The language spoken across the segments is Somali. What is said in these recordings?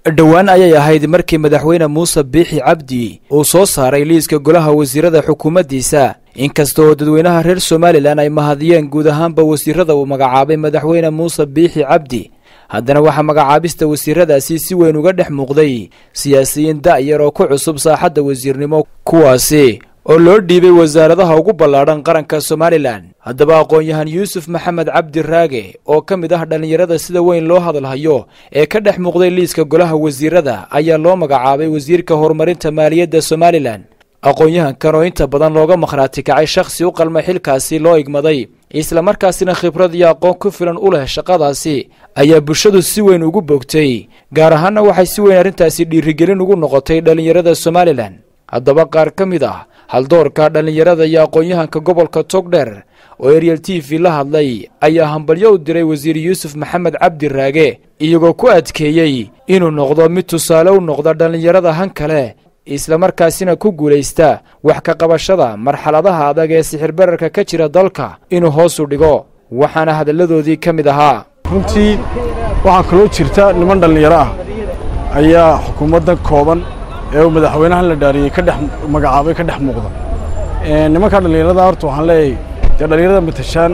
dhowaan ayay ahayd markii madaxweyne muuse biixi cabdi uu soo saaray liiska golaha wasiirada xukuumaddiisa inkasta oo dadweynaha reer somalilan ay mahadiyeen guud ahaanba wasiirada uu magacaabay madaxweyne muuse biixi cabdi haddana waxaa magacaabista wasiiradaasi si weyn uga dhex muuqday siyaasiyiin da'yar oo ku cusub saaxadda wasiirnimo kuwaasi oo loo dhiibay wasaaradaha ugu ballaadhan qaranka somalilan haddaba aqoon-yahan yuusuf maxamed cabdi raage oo ka mid ah dhallinyarada sida weyn loo hadalhayo ee ka dhex muuqday liiska golaha wasiirada ayaa loo magacaabay wasiirka horumarinta maaliyadda somalilan aqoon-yahankan oo inta badan looga makhraati kacay shakhsi u qalmay xilkaasi loo igmaday islamarkaasina khibrad iyo aqoon ku filan u leh shaqadaasi ayaa bulshadu si weyn ugu bogtay gaar ahaanna waxay si weyn arrintaasi dhiirigelin ugu noqotay dhallinyarada somalilan haddaba qaar ka mid ah haldoorka dhallinyarada iyo aqoon-yahanka gobolka togdher oo ariel t v la hadlay ayaa hambalyo u diray wasiir yuusuf maxamed cabdi raage iyagoo ku adkeeyey inuu noqdo mid tusaale u noqda dhallinyarada han kale islamarkaasina ku guulaysta wax ka qabashada marxaladaha adag ee sixirbararka ka jira dalka inuu hoos u dhigo waxaana hadalladoodii ka mid ahaa runtii waxaa kaloo jirta niman dhallinyaro ah ayaa xukuumadda kooban ee uu madaxweynahan la dhaariyey ka dhex magacaabay ka dhex muuqda nimankaa dhallinyarada horta waxaan leeyahay dee dhallinyarada matashaan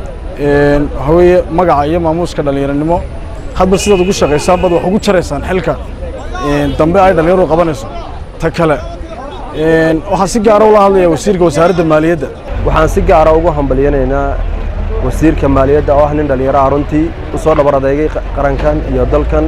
waxaa weeye magaca iyo maamuuska dhallinyaranimo hadba sidaad ugu shaqaysaan bad wax ugu jaraysaan xilka dambe ay dhallinyaradu qabanayso ta kale waxaan si gaara ula hadlayaa wasiirka wasaaradda maaliyadda waxaan si gaara ugu hambalyanaynaa wasiirka maaliyadda oo ah nin dhallinyaro ah runtii u soo dhabar adeegay qarankan iyo dalkan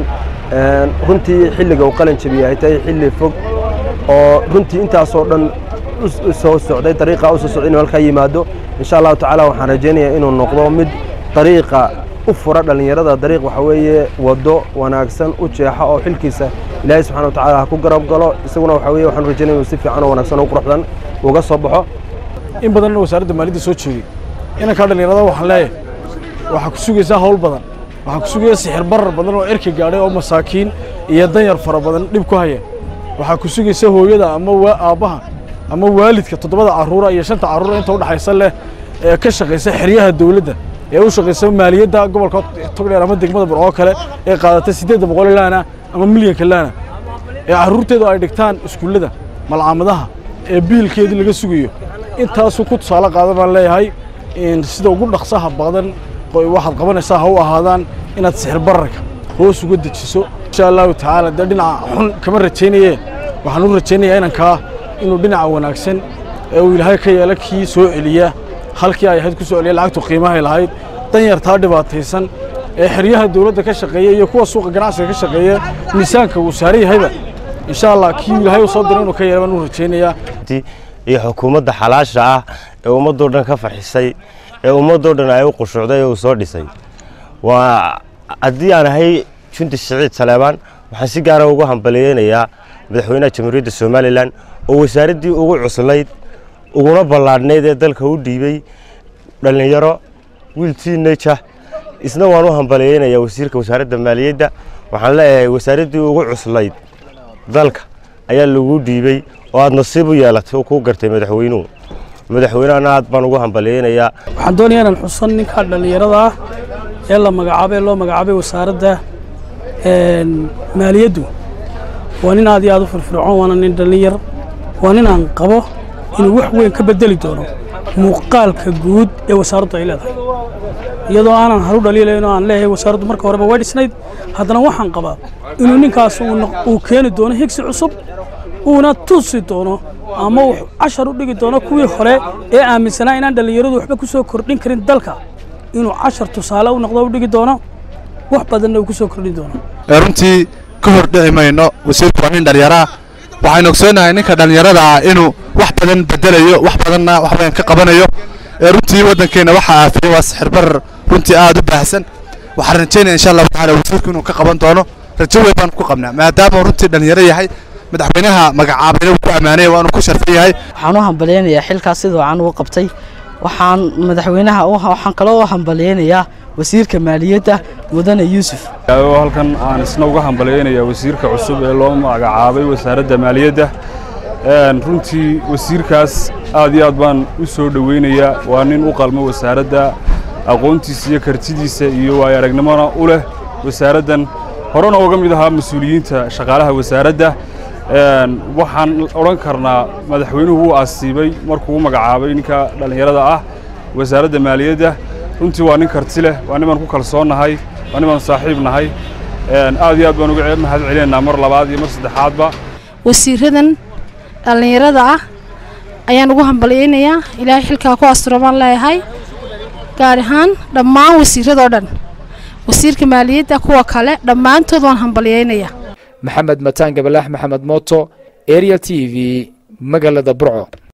runtii xilliga uu qalin jabiyey ay tahay xilli fog oo runtii intaasoo dhan soo socday dariiqa u soo socday inuu halkaa yimaado insha allahu tacaala waxaan rajaynayaa inuu noqdo mid dariiqa u fura dhallinyarada dariiq waxa weeye waddo wanaagsan u jeexa oo xilkiisa ilaahay subxana wa tacala ha ku garab galo isaguna waxa weye waxaan rajaynaya inuu si fiican oo wanaagsan oo quruxdan uga soo baxo in badanna wasaaradda maaliyadda soo jeegay inankaa dhallinyarada waxaan leeyahay waxaa ku sugaysaa hawl badan waxaa ku sugaya sixir barar badan oo erka gaadhay oo masaakiin iyo danyar fara badan dhib ku haya waxaa ku sugaysa hooyada ama aabbaha ama waalidka toddobada carruura iyo shanta carruura inta udhaxaysa leh ee ka shaqaysa xeryaha dawladda ee u shaqaysa maaliyadda gobolka togdheer ama degmada burcoo kale ee qaadata siddeedda boqol laana ama milyanka laana ee carruurteedu ay dhigtaan iskuullada malcaamadaha ee biilkeedii laga sugayo intaasuu ku tusaale qaada baan leeyahay sida ugu dhaqsaha badan waxaad qabanaysaa ha u ahaadaan inaad sixir bararka hoos uga dejiso insha allahu tacaala dee dhinaca xun kama rajaynaye waxaan u rajaynayaa inankaa inuu dhinaca wanaagsan ee uu ilaahay ka yeela kii soo celiya halkii ay ahayd ku soo celiya lacagtu qiimahay lahayd danyartaa dhibaataysan ee xeryaha dawladda ka shaqeeya iyo kuwa suuqa ganacsiga ka shaqeeya miisaanka uu saaran yahayba insha allah kii ilaahay uu soo diray inuu ka yeela baan u rajaynayaa iyo xukuumadda xalaasha ah ee ummaddoo dhan ka farxisay ee ummaddoo dhan ay u qushuucday ee uu soo dhisay waa haddii aan ahay junti siciid saleebaan waxaan si gaara ugu hambaliyeynayaa madaxweynaha jamhuuriyadda somalilan oo wasaaraddii ugu cuslayd uguna ballaadhnayd ee dalka u dhiibey dhallinyaro wiil tiinaja isna waan u hambaliyeynayaa wasiirka wasaaradda maaliyadda waxaan leeyahay wasaaraddii ugu cuslayd dalka ayaa lagu dhiibey oo aad nasiib u yeelatay oo kuu gartay madaxweynuhu madaxweynehana aad baan ugu hambaliyeynayaa waxaan doonayaa inaan xusan ninkaa dhallinyarada ah ee la magacaabay loo magacaabay wasaaradda maaliyaddu waa nin aad iyo aad u firfircoon waana nin dhallinyar waa nin aan qabo inuu wax weyn ka bedeli doono muuqaalka guud ee wasaaraddu ay leedahay iyadoo aanan haru dhaliilayn oo aan leeyahay wasaaraddu marka horeba way dhisnayd haddana waxaan qabaa inuu ninkaas uu keeni doono higsi cusub uuna tusi doono ama uu cashar u dhigi doono kuwii hore ee aaminsanaa inaan dhallinyaradu waxba ku soo kordhin karin dalka inuu cashar tusaale u noqdo u dhigi doono wax badanna uu ku soo kordhin doono runtii ka hor dhici mayno wasiirku waa nin dhallinyaraa waxaynu ogsoonahay ninka dhallinyarada ah inuu wax badan bedelayo wax badanna wax badan ka qabanayo runtii waddankeenna waxaa aafiyey waa sixir barar runtii aad u baahsan waxaan rajaynaya insha allahu tacala wasiirku inuu ka qaban doono rajo weyn baan ku qabnaa maadaama runtii dhallinyaro yahay madaxweynaha magacaabayna uu ku ammaanaya waa inuu ku sharfan yahay waxaan u hambalyaynayaa xilkaas sida wacan ugu qabtay waxaan madaxweynaha waxaan kaloo u hambalyaynayaa wasiirka maaliyadda mudane yuusuf halkan aan isna uga hambalyaynayaa wasiirka cusub ee loo magacaabay wasaaradda maaliyadda runtii wasiirkaas aad iyo aad baan u soo dhoweynayaa waa nin u qalmo wasaaradda aqoontiisa iyo kartidiisa iyo waayo aragnimona u leh wasaaraddan horena uga mid ahaa mas-uuliyiinta shaqaalaha wasaaradda waxaan odhan karnaa madaxweynuhu wuu asiibay markuu u magacaabay ninka dhallinyarada ah wasaaradda maaliyadda runtii waa nin karti leh waa nimaan ku kalsoonnahay waa nimaan saaxiib nahay aad iyo aad baan uga mahad celinaynaa mar labaad iyo mar saddexaadba wasiiradan dhallinyarada ah ayaan ugu hambalyaynayaa ilaahay xilkaa ku asturo baan leeyahay gaar ahaan dhammaan wasiiradoo dhan wasiirka maaliyadda kuwa kale dhammaantood waan hambalyaynayaa maxamed mataan gabalaax maxamed mooto ariel t v magaalada burco